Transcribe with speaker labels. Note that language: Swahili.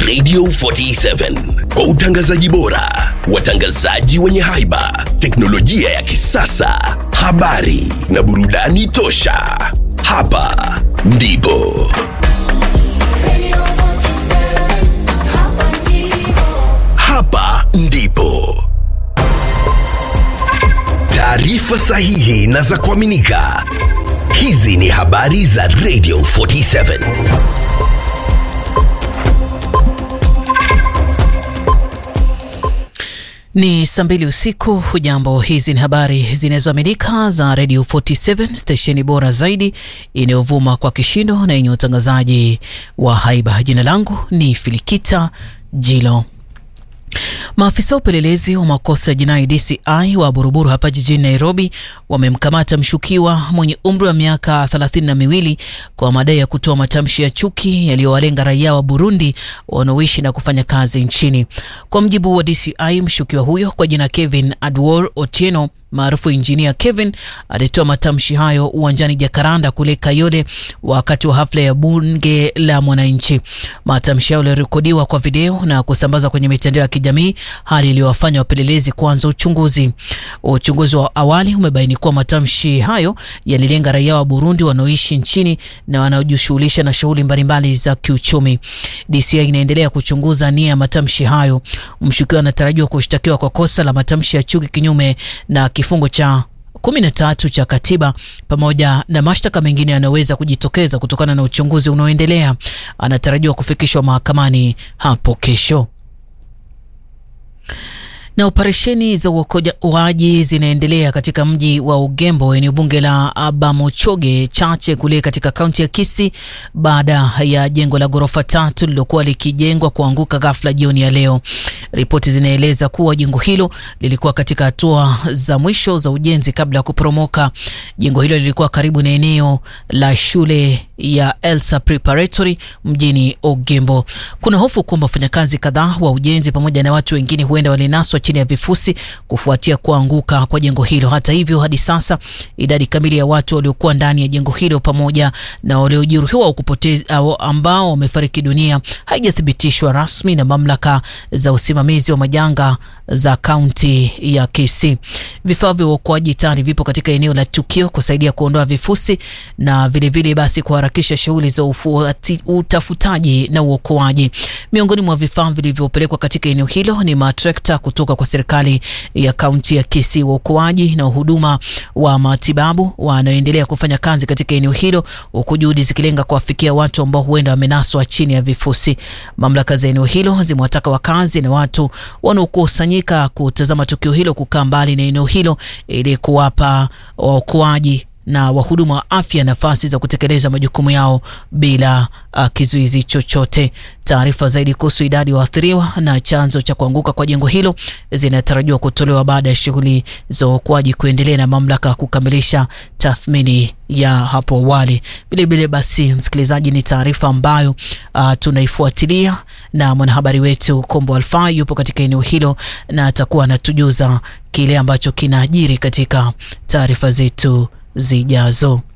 Speaker 1: Radio 47 kwa utangazaji bora, watangazaji wenye haiba, teknolojia ya kisasa, habari na burudani tosha. Hapa ndipo hapa ndipo taarifa sahihi na za kuaminika. Hizi ni habari za Radio 47.
Speaker 2: Ni saa mbili usiku. Hujambo, hizi ni habari zinazoaminika za Radio 47 stesheni bora zaidi inayovuma kwa kishindo na yenye utangazaji wa haiba. Jina langu ni Filikita Jilo. Maafisa wa upelelezi wa makosa ya jinai DCI wa Buruburu hapa jijini Nairobi wamemkamata mshukiwa mwenye umri wa miaka thelathini na miwili kwa madai ya kutoa matamshi ya chuki yaliyowalenga raia wa Burundi wanaoishi na kufanya kazi nchini. Kwa mjibu wa DCI, mshukiwa huyo kwa jina Kevin Adwor Otieno maarufu injinia Kevin alitoa matamshi hayo uwanjani Jakaranda kule Kayole wakati wa hafla ya bunge la mwananchi. Matamshi hayo yalirekodiwa kwa video na kusambazwa kwenye mitandao ya kijamii, hali iliyowafanya wapelelezi kuanza uchunguzi. Uchunguzi wa awali umebaini kuwa matamshi hayo yalilenga raia wa Burundi wanaoishi nchini na wanaojishughulisha na shughuli mbalimbali za kiuchumi. DCI inaendelea kuchunguza nia ya matamshi hayo. Mshukiwa anatarajiwa kushtakiwa kwa kosa la matamshi ya chuki kinyume na kifungo cha kumi na tatu cha katiba pamoja na mashtaka mengine yanayoweza kujitokeza kutokana na uchunguzi unaoendelea. Anatarajiwa kufikishwa mahakamani hapo kesho na operesheni za uokoaji zinaendelea katika mji wa Ugembo, eneo bunge la Abamochoge Chache kule katika kaunti ya Kisii baada ya jengo la ghorofa tatu lililokuwa likijengwa kuanguka ghafla jioni ya leo. Ripoti zinaeleza kuwa jengo hilo lilikuwa katika hatua za mwisho za ujenzi kabla ya kuporomoka. Jengo hilo lilikuwa karibu na eneo la shule ya Elsa Preparatory mjini Ugembo. Kuna hofu kwamba wafanyakazi kadhaa wa ujenzi pamoja na watu wengine huenda walinaswa chini ya vifusi kufuatia kuanguka kwa jengo hilo. Hata hivyo, hadi sasa idadi kamili ya watu waliokuwa ndani ya jengo hilo pamoja na waliojeruhiwa au kupoteza ambao wamefariki dunia haijathibitishwa rasmi na mamlaka za usimamizi wa majanga za kaunti ya Kisii. Vifaa vya uokoaji tayari vipo katika eneo la tukio kusaidia kuondoa vifusi na vilevile vile basi kuharakisha shughuli za ufuati, utafutaji na uokoaji. Miongoni mwa vifaa vilivyopelekwa katika eneo hilo ni matrekta kutoka kwa serikali ya kaunti ya Kisii, waokoaji na huduma wa matibabu wanaoendelea kufanya kazi katika eneo hilo, huku juhudi zikilenga kuwafikia watu ambao huenda wamenaswa chini ya vifusi. Mamlaka za eneo hilo zimewataka wakazi na watu wanaokusanyika kutazama tukio hilo kukaa mbali na eneo hilo ili kuwapa waokoaji na wahudumu wa afya nafasi za kutekeleza majukumu yao bila uh, kizuizi chochote. Taarifa zaidi kuhusu idadi ya waathiriwa na chanzo cha kuanguka kwa jengo hilo zinatarajiwa kutolewa baada ya shughuli za uokoaji kuendelea na mamlaka kukamilisha tathmini ya hapo awali. Vilevile basi, msikilizaji, ni taarifa ambayo uh, tunaifuatilia na mwanahabari wetu Kombo Alfa yupo katika eneo hilo na atakuwa anatujuza kile ambacho kinaajiri katika taarifa zetu zijazo.